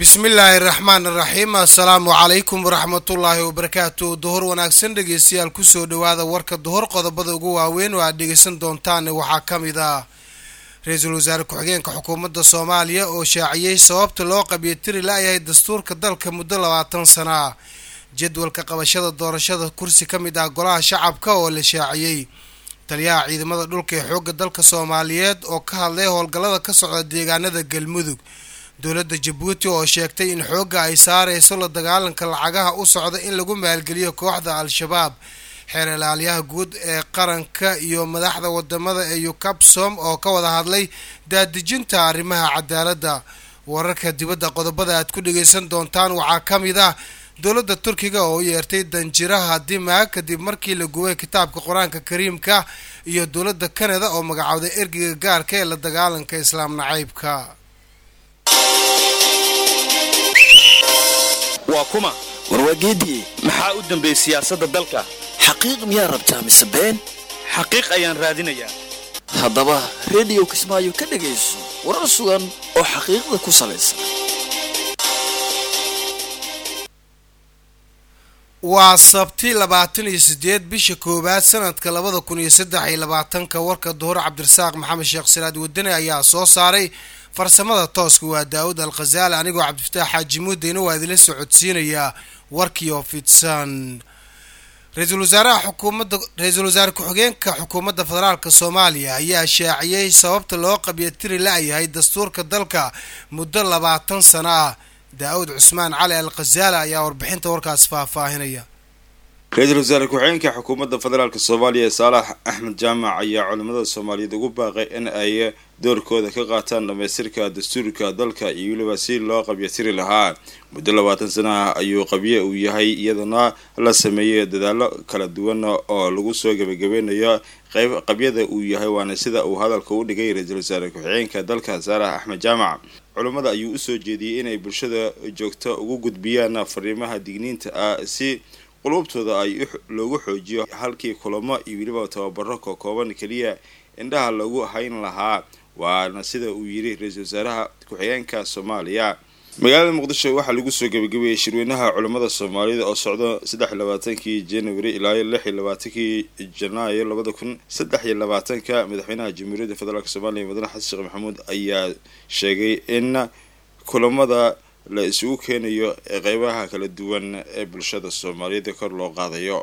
bismillaahi raxmaan iraxiim assalaamu calaykum waraxmatullaahi wabarakaatu duhur wanaagsan dhegeystayaal kusoo dhawaada warka duhur qodobada ugu waaweyn oo aad dhegeysan doontaan waxaa ka mid ah ra-iisul wasaare ku-xigeenka xukuumadda soomaaliya oo shaaciyey sababta loo qabyatiri la-yahay dastuurka dalka muddo labaatan sana ah jadwalka qabashada doorashada kursi ka mid ah golaha shacabka oo la shaaciyey taliyaha ciidamada dhulka ee xoogga dalka soomaaliyeed oo ka hadlay howlgallada ka socda deegaanada galmudug dowladda jabuuti oo sheegtay in xoogga ay saareyso la dagaalanka lacagaha u socda in lagu maalgeliyo kooxda al-shabaab xeer ilaalyaha guud ee qaranka iyo madaxda wadamada ee ukabsom oo ka wada hadlay daadejinta arrimaha cadaaladda wararka dibadda qodobada aad ku dhageysan doontaan waxaa ka mid ah dowladda turkiga oo u yeertay danjiraha dimaag kadib markii la gubay kitaabka qur-aanka kariimka iyo dowladda kanada oo magacowday ergeyga gaarka ee la dagaalanka islaam nacaybka waa kuma warwaageedii maxaa u dambeeyey siyaasadda dalka xaqiiq miyaa rabtaa mise been xaqiiq ayaan raadinayaa haddaba rediyo kismaayo ka dhegayso warar sugan oo xaqiiqda ku salaysan waa sabti labaatan iyo sideed bisha koowaad sanadka labada kun iyo saddex iyo labaatanka warka duhur cabdirasaaq maxamed sheekh siraad wadane ayaa soo saaray farsamada tooska waa daawud al khazaali anigoo cabdifataax xaaji muudeyna waa idinla socodsiinayaa warkii oo fidsan ra-iisul wasaaraha xukuumadda ra-iisul wasaare ku-xigeenka xukuumadda federaalka soomaaliya ayaa shaaciyey sababta loo qabyatiri la-yahay dastuurka dalka muddo labaatan sano ah daa-uud cusmaan cali al khazaali ayaa warbixinta warkaas faahfaahinaya ra-iisul wasaare ku-xigeenka xukuumadda federaalk soomaaliya saalax axmed jaamac ayaa culimada soomaaliyeed ugu baaqay in ay doorkooda ka qaataan dhamaystirka dastuurka dalka iyo weliba si loo qabyatiri lahaa muddo labaatan sanaha ayuu qabye uu yahay iyadana la sameeyey dadaalo kala duwan oo lagu soo gebagabeynayo qayb qabyada uu yahay waana sida uu hadalka u dhigay ra-iisul wasaare ku-xigeenka dalka saalax axmed jaamac culimmada ayuu usoo jeediyey inay bulshada joogto ugu gudbiyaan fariimaha digniinta ah si qulubtooda ay loogu xoojiyo halkii kulamo iyo weliba tababaro kokooban keliya indhaha lagu hayn lahaa waana sida uu yiri ra-iisul wasaaraha ku-xigeenka soomaaliya magaalada muqdisho waxaa lagu soo gebagabeeyey shirweynaha culimmada soomaalida oo socdo saddex iyo labaatankii january ilaa lix iyo labaatankii janaayo labada kun saddex iyo labaatanka madaxweynaha jamhuuriyadda federaalk soomaaliya mudane xasan sheekh maxamuud ayaa sheegay in kulamada la isugu keenayo ee qeybaha kala duwan ee bulshada soomaaliyeed kor loo qaadayo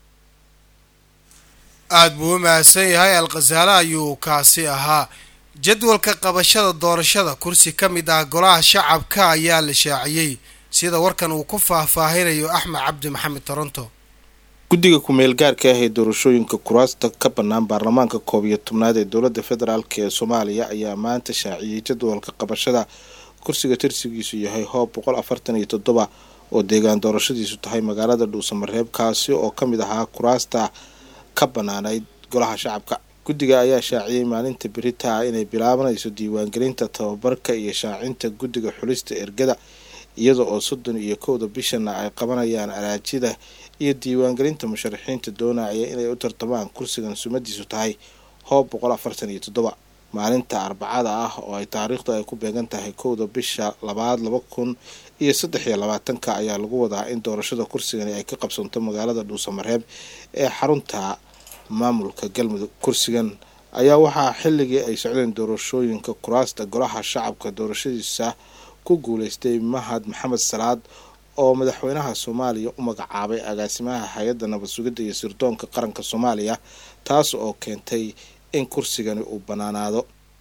aada buu u mahadsan yahay al khasaale ayuu kaasi ahaa jadwalka qabashada doorashada kursi ka mid ah golaha shacabka ayaa la shaaciyey sida warkan uu ku faahfaahinayo axmed cabdi maxamed toronto guddiga ku-meel gaarka ah ee doorashooyinka kuraasta ka bannaan baarlamaanka koob iyo tobnaad ee dowladda federaalk ee soomaaliya ayaa maanta shaaciyey jadwalka qabashada kursiga tirsigiisu yahay hoob boqol afartan iyo toddoba oo deegaan doorashadiisu tahay magaalada dhuusamareeb kaasi oo ka mid ahaa kuraasta ka bannaanayd golaha shacabka guddiga ayaa shaaciyey maalinta berita ah inay bilaabanayso diiwaangelinta tababarka iyo shaacinta guddiga xulista ergada iyada oo soddon iyo kowda bishana ay qabanayaan araajida iyo diiwaangelinta musharaxiinta doonaya inay u tartamaan kursigan sumadiisu tahay hoob boqol afartan iyo toddoba maalinta arbacada ah oo ay taariikhdu ay ku beegan tahay kowda bisha labaad laba kun iyo saddex iyo labaatanka ayaa lagu wadaa in doorashada kursigani ay ka qabsanto magaalada dhuusamareeb ee xarunta maamulka galmudug kursigan ayaa waxaa xilligii ay socdeen doorashooyinka kuraasta golaha shacabka doorashadiisa ku guuleystay mahad maxamed salaad oo madaxweynaha soomaaliya u magacaabay agaasimaha hay-adda nabad sugidda iyo sirdoonka qaranka soomaaliya taas oo keentay in kursigani uu bannaanaado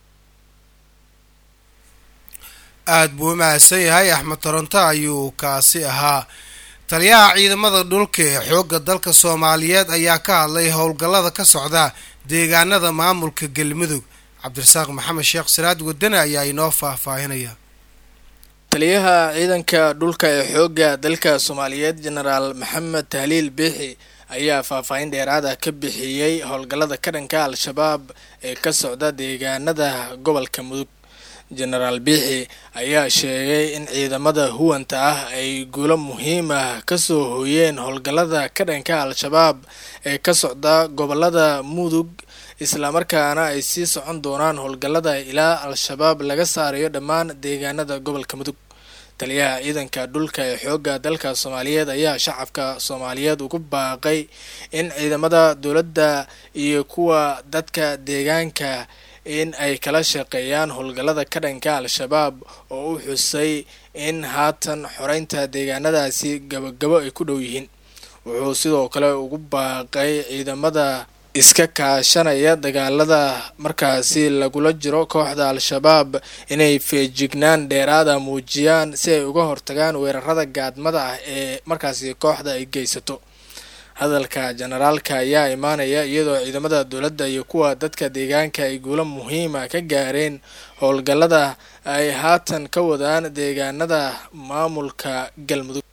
aada buu u mahadsan yahay axmed toronto ayuu kaasi ahaa taliyaha ciidamada dhulka ee xoogga dalka soomaaliyeed ayaa ka hadlay howlgallada ka socda deegaanada maamulka galmudug cabdirasaaq maxamed sheekh siraad wadane ayaa inoo faahfaahinaya taliyaha ciidanka dhulka ee xoogga dalka soomaaliyeed jenaraal maxamed tahliil biixi ayaa faahfaahin dheeraada ka bixiyey howlgallada ka dhanka al-shabaab ee ka socda deegaanada gobolka mudug jenaraal biixi ayaa sheegay in ciidamada huwanta ah ay guulo muhiim ah kasoo hooyeen howlgallada ka dhanka al-shabaab ee ka socda gobolada mudug islamarkaana ay sii socon doonaan howlgallada ilaa al-shabaab laga saarayo dhammaan deegaanada gobolka mudug taliyaha ciidanka dhulka ee xoogga dalka soomaaliyeed ayaa shacabka soomaaliyeed ugu baaqay in ciidamada dowladda iyo kuwa dadka deegaanka in ay kala shaqeeyaan howlgallada ka dhanka al-shabaab oo u xusay in haatan xoreynta deegaanadaasi gabagabo ay ku dhow yihiin wuxuu sidoo kale ugu baaqay ciidamada iska kaashanaya dagaalada markaasi lagula jiro kooxda al-shabaab inay feejignaan dheeraada muujiyaan si ay uga hortagaan weerarada gaadmada ah ee markaasi kooxda ay geysato hadalka generaalka ayaa imaanaya iyadoo ciidamada dowladda iyo kuwa dadka deegaanka ay guulo muhiima ka gaareen howlgallada ay haatan ka wadaan deegaanada maamulka galmudug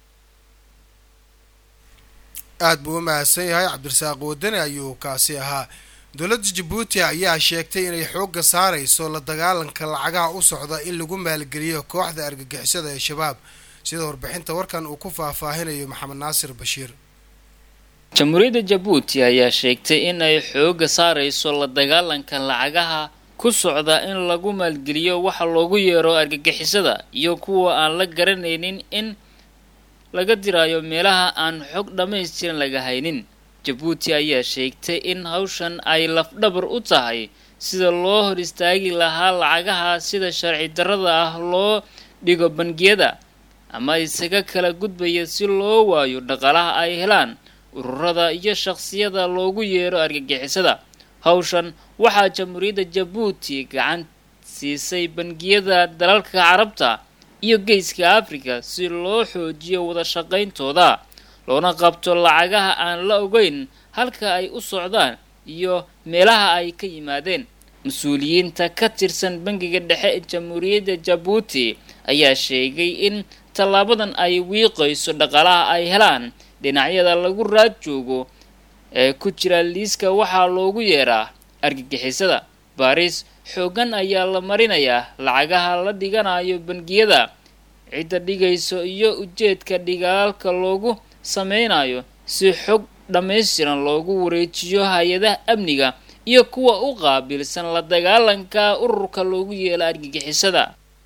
aada buu u mahadsan yahay cabdirasaaq wadani ayuu kaasi ahaa dowladda jabuuti ayaa sheegtay inay xoogga saarayso la dagaalanka lacagaha u socda in lagu maalgeliyo kooxda argagixisada ee shabaab sida warbixinta warkan uu ku faahfaahinayo maxamed naasir bashiir jamhuuriyadda jabuuti ayaa sheegtay in ay xoogga saarayso la dagaalanka lacagaha ku socda in lagu maalgeliyo waxa loogu yeero argagixisada iyo kuwa aan la garanaynin in laga diraayo meelaha aan xog dhammaystiran laga haynin jabuuti ayaa sheegtay in hawshan ay lafdhabar u tahay sida loo hor istaagi lahaa lacagaha sida sharci darrada ah loo dhigo bangiyada ama isaga kala gudbaya si loo waayo dhaqaalaha ay helaan ururada iyo shaqsiyada loogu yeero argagixisada hawshan waxaa jamhuuriyadda jabuuti gacan siisay bangiyada dalalka carabta iyo geeska africa si loo xoojiyo wada shaqayntooda loona qabto lacagaha aan la ogeyn halka ay u socdaan iyo meelaha ay ka yimaadeen mas-uuliyiinta ka tirsan bangiga dhexe ee jamhuuriyadda jabuuti ayaa sheegay in tallaabadan ay wiiqayso dhaqaalaha ay helaan dhinacyada lagu raad joogo ee ku jira liiska waxaa loogu yeeraa argagixisada baris xoogan ayaa la marinayaa lacagaha la dhiganayo bangiyada cidda dhigayso iyo ujeedka dhigaalka loogu sameynayo si xog dhammaystiran loogu wareejiyo hay-adaha amniga iyo kuwa u qaabilsan la dagaalanka ururka loogu yeelo argagixisada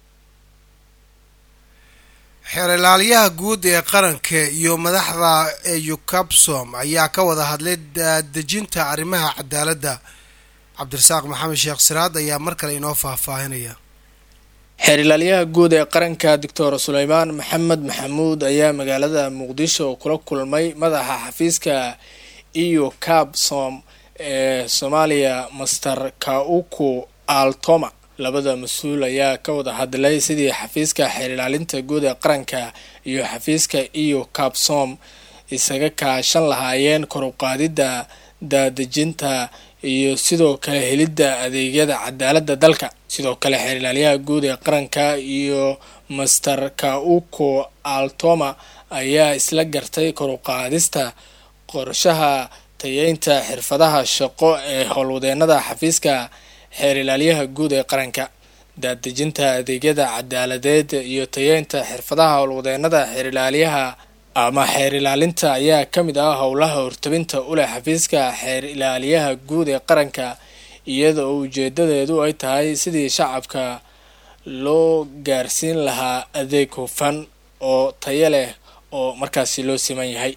xeerlaaliyaha guud ee qaranka iyo madaxda eucabsom ayaa ka wada hadlay dejinta arrimaha cadaaladda cabdirasaaq maxamed sheekh siraad ayaa mar kale inoo faahfaahinaya xeerilaalyaha guud ee qaranka doctor suleymaan maxamed maxamuud ayaa magaalada muqdisho kula kulmay madaxa xafiiska eu cabsom ee soomaaliya master kauku altoma labada mas-uul ayaa ka wada hadlay sidii xafiiska xeerilaalinta guud ee qaranka iyo xafiiska eu cabsom isaga kaashan lahaayeen koruqaadida daadejinta iyo sidoo kale helidda adeegyada cadaaladda dalka sidoo kale xeerilaalyaha guud ee qaranka iyo master kauko altoma ayaa isla gartay koruqaadista qorshaha tayeynta xirfadaha shaqo ee howlwadeenada xafiiska xeerilaalyaha guud ee qaranka daadejinta adeegyada cadaaladeed iyo tayeynta xirfadaha howlwadeenada xeerilaalyaha ama xeer ilaalinta ayaa ka mid ah howlaha hortabinta u leh xafiiska xeer ilaaliyaha guud ee qaranka iyada oo ujeedadeedu ay tahay sidii shacabka loo gaarsiin lahaa adeeg hufan oo tayo leh oo markaasi loo siman yahay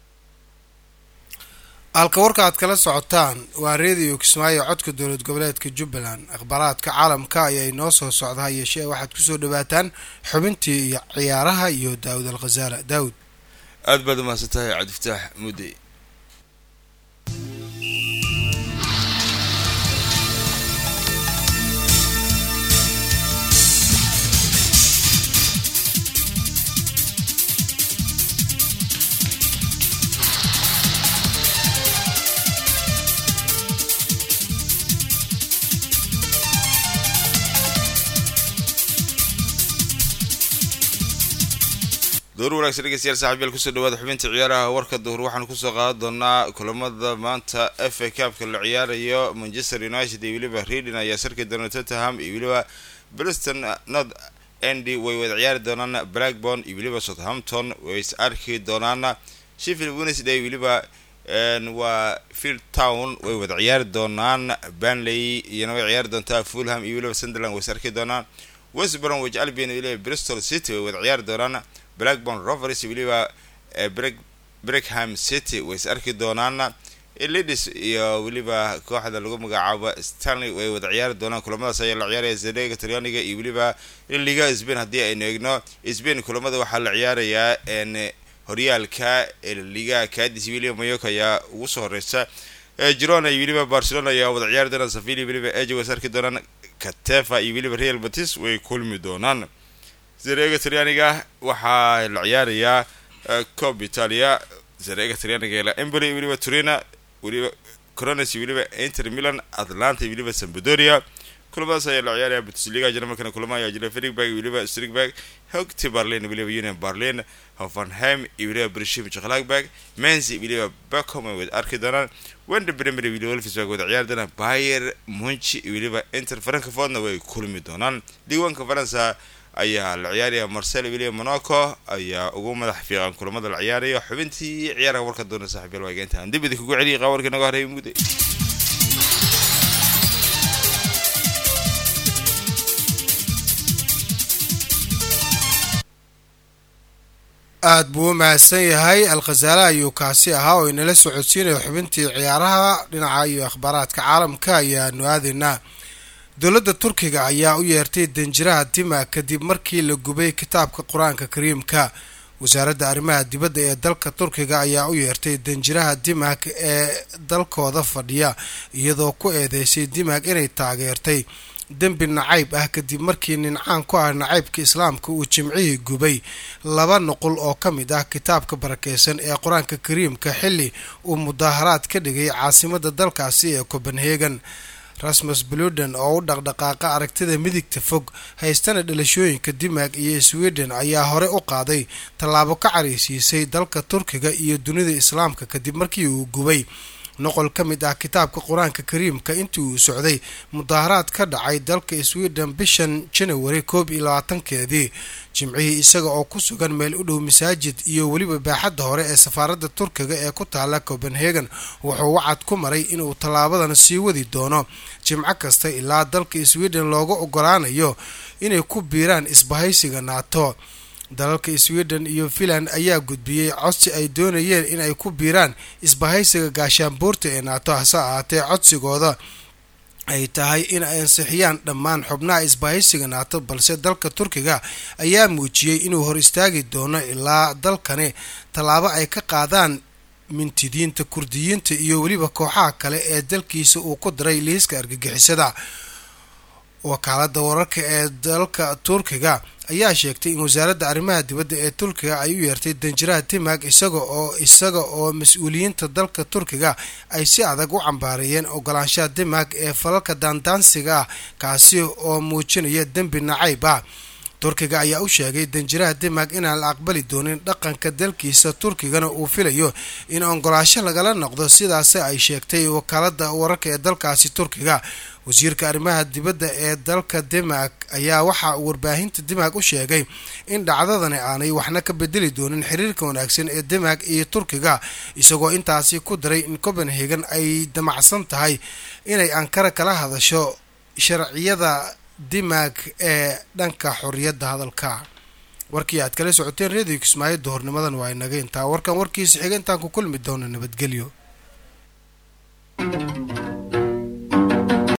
halka warka aad kala socotaan waa reediyo kismaayo codka dowlad goboleedka jubbaland akhbaaraadka caalamka ayaa inoo soo socda ha yeeshee waxaad kusoo dhawaataan xubintii iyo ciyaaraha iyo daawud al khasaala daawud aad baad umahadsan tahay cabdifataax mudde door wanaagsan dhegeystayaal saaxiibyaal kusoo dhawaada xubinta ciyaaraha warka duhur waxaanu kusoo qaadan doonaa kulamada maanta f a cabka la ciyaarayo manchester united iyo weliba reading ayaa sarki doona tottenham iyo weliba briston north endy way wada ciyaari doonaan blackburn iyo weliba southampton way is arki doonaan sheffield wednesday weliba waa field town way wada ciyaari doonaan banley iyana way ciyaari doontaa fulham iyo weliba sunderland way is arki doonaan west bromwich albion weliba bristol city way wada ciyaari doonaan blackburn rovers weliba breckham city way is arki doonaan lidis iyo weliba kooxda lagu magacaabo stanley way wada ciyaari doonaan kulamadaas ayaa la ciyaaraya zerega talyaaniga iyo weliba liga spain haddii aynu eegno spain kulamada waxaa la ciyaarayaa horyaalka liga cadis weliba mayoka ayaa ugu soo horeysa girona iyo weliba barcelona ayaa wada ciyaari doonaan sevilla weliba eje way is arki doonaan katefa iyo weliba real batis way kulmi doonaan zerega talyaaniga waxaa la ciyaarayaa cob italia zerega talyaaniga emboli weliba turina weliba corones weliba inter milan atlanta weliba sambadoria kulamadaas ayaa la ciyaaraya bundesliga jarmalkana kulamo ayaa jira frigberg weliba strigberg hogti berlin weliba union berlin hoffenheim iyo weliba brishim chklagberg menzi weliba beckham ay wada arki doonaan wender bremer weliba wolfsburg wada ciyaari doonaan bayer munchi iyo weliba inter frankfurtna way kulmi doonaan diiwaanka faransa ayaa la ciyaaraya marcel weliba monaco ayaa ugu madax fiiqan kulamada la ciyaaraya xubintii ciyaaraha warka doona saaxiibyal waageenta aan dib idinkugu celiyay qaawarkii naga horreeyay mugday aada buu u mahadsan yahay alkhasaale ayuu kaasi ahaa oo inala socodsiinaya xubintii ciyaaraha dhinaca iyo akhbaaraadka caalamka ayaanu aadaynaa dowladda turkiga ayaa u yeertay danjiraha dima kadib markii la gubay kitaabka qur-aanka kariimka wasaaradda arrimaha dibadda ee dalka turkiga ayaa u yeertay danjiraha dimag ee dalkooda fadhiya iyadoo ku eedeysay dimag inay taageertay dembi nacayb ah kadib markii nincaan ku ah nacaybka islaamka uu jimcihii gubay laba nuqul oo ka mid ah kitaabka barakeysan ee qur-aanka kariimka xilli uu mudaaharaad ka dhigay caasimadda dalkaasi ee copenhagen rasmus bluden oo u dhaqdhaqaaqa aragtida midigta fog haystana dhalashooyinka dimag iyo sweden ayaa hore u qaaday tallaabo ka careysiisay dalka turkiga iyo dunida islaamka kadib markii uu gubay noqol ka mid ah kitaabka qur-aanka kariimka intii uu socday mudaaharaad ka dhacay dalka sweden bishan janawari koob iyo labaatankeedii jimcihii isaga oo ku sugan meel u dhow masaajid iyo weliba baaxadda hore ee safaaradda turkiga ee ku taala copenhagen wuxuu wacad ku maray inuu tallaabadan sii wadi doono jimco kasta ilaa dalka sweden looga ogolaanayo inay ku biiraan isbahaysiga naato dalalka sweden iyo finland ayaa gudbiyey codsi ay doonayeen in ay ku biiraan isbahaysiga gaashaanbuurta ee naato hase ahaatee codsigooda ay tahay in ay ansixiyaan dhammaan xubnaha isbahaysiga naato balse dalka turkiga ayaa muujiyey inuu hor istaagi doono ilaa dalkani tallaabo ay ka qaadaan mintidiinta kurdiyiinta iyo weliba kooxaha kale ee dalkiisa uu ku diray liiska argagixisada wakaalada wararka ee dalka turkiga ayaa sheegtay in wasaaradda arrimaha dibadda ee turkiga ay u yeertay danjiraha timag isaga oo isaga oo mas-uuliyiinta dalka turkiga ay si adag u cambaareeyeen ogolaanshaha dimag ee falalka daandaansiga ah kaasi oo muujinaya dembi nacayb ah turkiga ayaa u sheegay danjiraha dimag inaan la aqbali doonin dhaqanka dalkiisa turkigana uu filayo in ogolaasho lagala noqdo sidaas ay sheegtay wakaalada wararka ee dalkaasi turkiga wasiirka arrimaha dibadda ee dalka dimag ayaa waxaa uu warbaahinta dimag u sheegay in dhacdadani aanay waxna ka bedeli doonin xiriirka wanaagsan ee dimag iyo turkiga isagoo intaasi ku daray in copenhagen ay damacsan tahay inay ankara kala hadasho sharciyada dimag ee dhanka xorriyadda hadalka warkii aad kala socoteen redio kismaayo duhornimadan waa inaga intaa warkan warkiisa xiga intaan ku kulmi doono nabadgelyo